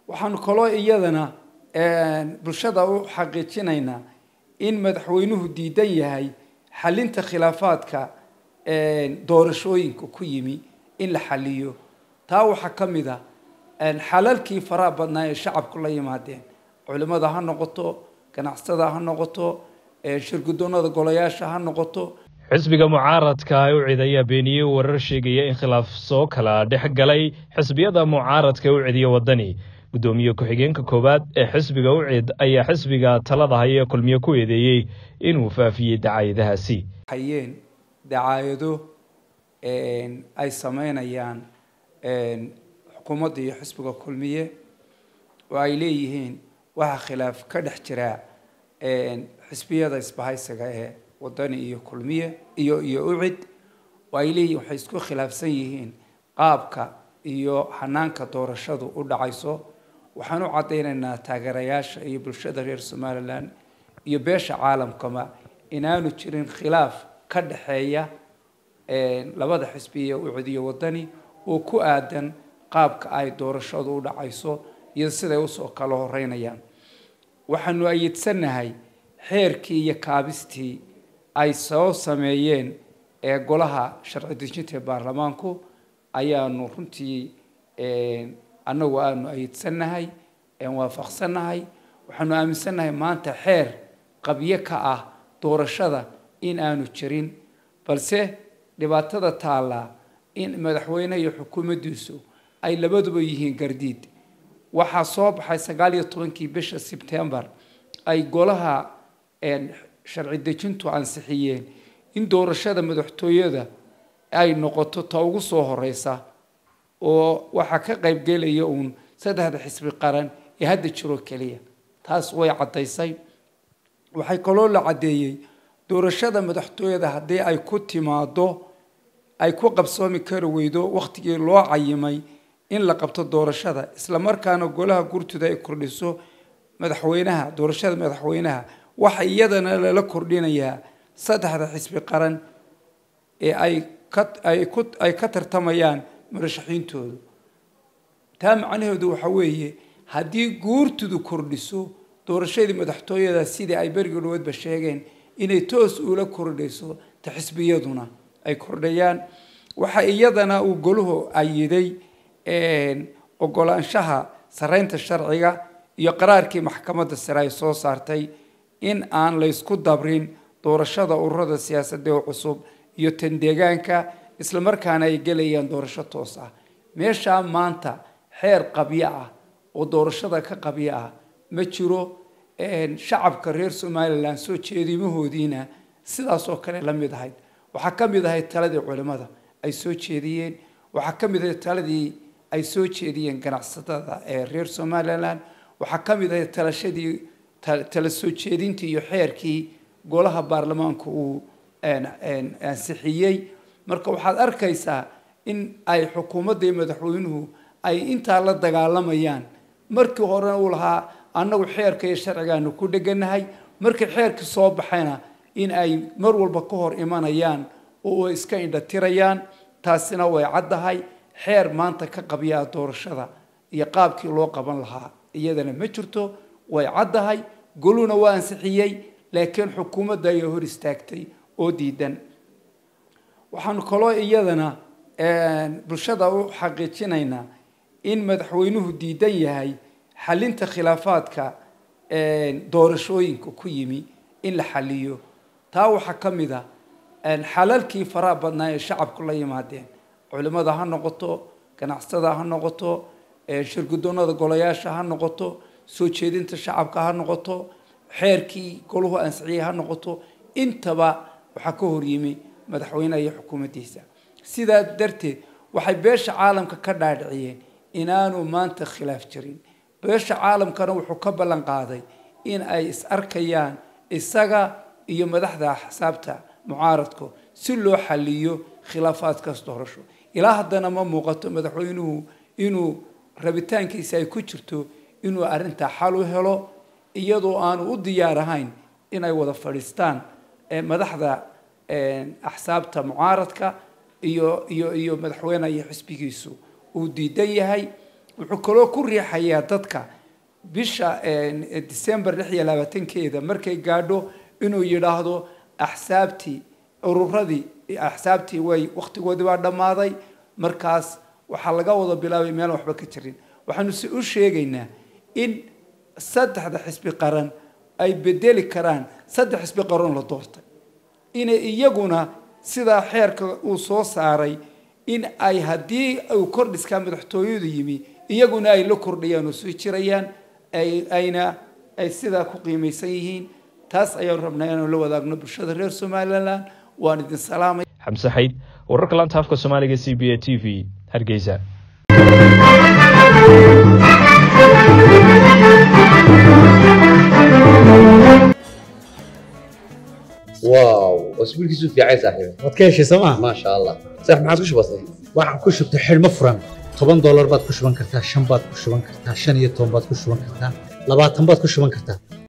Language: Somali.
waxaanu kaloo iyadana bulshada u xaqiijinaynaa in madaxweynuhu diidan yahay xalinta khilaafaadka doorashooyinka ku yimi in la xaliyo taa waxaa ka mid a xalalkii faraha badnaa ee shacabku la yimaadeen culimada ha noqoto ganacsatada ha noqoto shirgudoonada golayaasha ha noqoto xisbiga mucaaradka ucid ayaa beeniyey warar sheegaya in khilaaf soo kala dhex galay xisbiyada mucaaradka ucidiyo wadani guddoomiye ku-xigeenka koowaad ee xisbiga ucid ayaa xisbiga talada haya kulmiye ku eedeeyey inuu faafiyey dacaayadahaasi hayeen dacaayado ay sameynayaan xukuumadda iyo xisbiga kulmiye oo ay leeyihiin waxaa khilaaf ka dhex jira xisbiyada isbahaysiga ee wadani iyo kulmiye iyo iyo ucid oo ay leeyihiin waxay isku khilaafsan yihiin qaabka iyo xanaanka doorashadu u dhacayso waxaan u caddaynaynaa taageerayaasha iyo bulshada reer somalilan iyo beesha caalamkaba inaanu jirin khilaaf ka dhexeeya labada xisbiya ucid iyo wadani oo ku aadan qaabka ay doorashadu u dhacayso iyo siday usoo kala horeynayaan waxaanu ayidsanahay xeerkii iyo kaabistii ay soo sameeyeen ee golaha sharci dejinta ee baarlamaanku ayaanu runtii annagu aanu ayidsanahay waafaqsanahay waxaanu aaminsannahay maanta xeer qabyo ka ah doorashada in aanu jirin balse dhibaatada taallaa in madaxweyne iyo xukuumaddiisu ay labaduba yihiin gardiid waxaa soo baxay sagaal iyo tobankii bisha sebtembar ay golaha sharci dejintu ansixiyeen in doorashada madaxtooyada ay noqoto ta ugu soo horeysa oo waxaa ka qaybgelaya uun saddexda xisbi qaran ee hadda jiroo keliya taas way caddaysay waxay kaloo la caddeeyey doorashada madaxtooyada haddii ay ku timaado ay ku qabsoomi kari weydo wakhtigii loo cayimay in la qabto doorashada isla markaana golaha gurtuda ay kordhiso madaxweynaha doorashada madaxweynaha waxa iyadana lala kordhinayaa saddexda xisbi qaran ee ay ka ay ku ay ka tartamayaan murashaxiintoodu taa macnaheedu waxa weeye haddii guurtudu kordhiso doorashadii madaxtooyada sidii ay berigii dhaweedba sheegeen inay toos ula kordhayso ta xisbiyaduna ay kordhayaan waxa iyadana uu goluhu ayiday ogolaanshaha sareynta sharciga iyo qaraarkii maxkamadda sare ay soo saartay in aan laysku dabrin doorashada ururada siyaasadda ee cusub iyo tan deegaanka isla markaana ay gelayaan doorasho toos ah meeshaa maanta xeer qabyo ah oo doorashada ka qabyo ah ma jiro shacabka reer somalilan soo jeedimahoodiina sidaas oo kale la mid ahayd waxaa ka mid ahayd taladii culimmada ay soo jeediyeen waxaa ka mid ahayd taladii ay soo jeediyeen ganacsatada ee reer somalilan waxaa ka mid ahayd talashadii tala soo jeedintii iyo xeerkii golaha baarlamaanku uu ansixiyey marka waxaad arkaysaa in ay xukuumadda iyo madaxweynuhu ay intaa la dagaalamayaan markii horena uu lahaa annagu xeerka iyo sharcigaanu ku dheganahay markii xeerkii soo baxayna in ay mar walba ka hor imanayaan oo ay iska indhatirayaan taasina way caddahay xeer maanta ka qabyaa doorashada iyo qaabkii loo qaban lahaa iyadana ma jirto way caddahay goluna waa ansixiyey laakiin xukuumadda ayaa hor istaagtay oo diidan waxaanu kaloo iyadana bulshada u xaqiijinaynaa in madaxweynuhu diidan yahay xalinta khilaafaadka doorashooyinka ku yimi in la xaliyo taa waxaa ka mid a xalalkii faraha badnaa ee shacabku la yimaadeen culimada ha noqoto ganacsatada ha noqoto shirgudoonada golayaasha ha noqoto soo jeedinta shacabka ha noqoto xeerkii goluhu ansixiyey ha noqoto intaba waxaa ka horyimi madaxweyneha iyo xukuumaddiisa sidaa darteed waxay beesha caalamka ka dhaadhiciyeen inaanu maanta khilaaf jirin beesha caalamkana wuxuu ka ballan qaaday in ay is arkayaan isaga iyo madaxda axsaabta mucaaradku si loo xaliyo khilaafaadkaas doorasho ilaa haddana ma muuqato madaxweynuhu inuu rabitaankiisa ay ku jirto inuu arrintaa xal u helo iyadoo aanu u diyaar ahayn inay wada fadhiistaan madaxda axsaabta mucaaradka iyo iyo iyo madaxweyneha iyo xisbigiisu uu diidan yahay wuxuu kaloo ku riixayaa dadka bisha december lix iyo labaatankeeda markay gaadho inuu yidhaahdo axsaabtii ururadii axsaabtii way wakhtigoodii baa dhammaaday markaas waxaa laga wada bilaabay meel waxba ka jirin waxaanu si u sheegaynaa in saddexda xisbi qaran ay bedeli karaan saddex xisbi qaran la doortay inay iyaguna sidaa xeerka uu soo saaray in ay haddii uu kordhiskaa madaxtooyadu yimi iyaguna ay la kordhayaan oo soo jirayaan ayna ay sidaa ku qiimaysan yihiin taas ayaanu rabnaa inaanu la wadaagno bulshada reer somalilan waan idin salaamay xamse xayd wararka laanta afka soomaaliga c b a t v hargeysa واو اسبوعك في عايز صاحبي waad ka heshay sooma ما شاء الله صح ما عادش بسيط waxaan ku shubtay xidhmo furan toban doolar baad ku shuban kartaa shan baad ku shuban kartaa shan iyo toban baad ku shuban kartaa labaatan baad ku shuban kartaa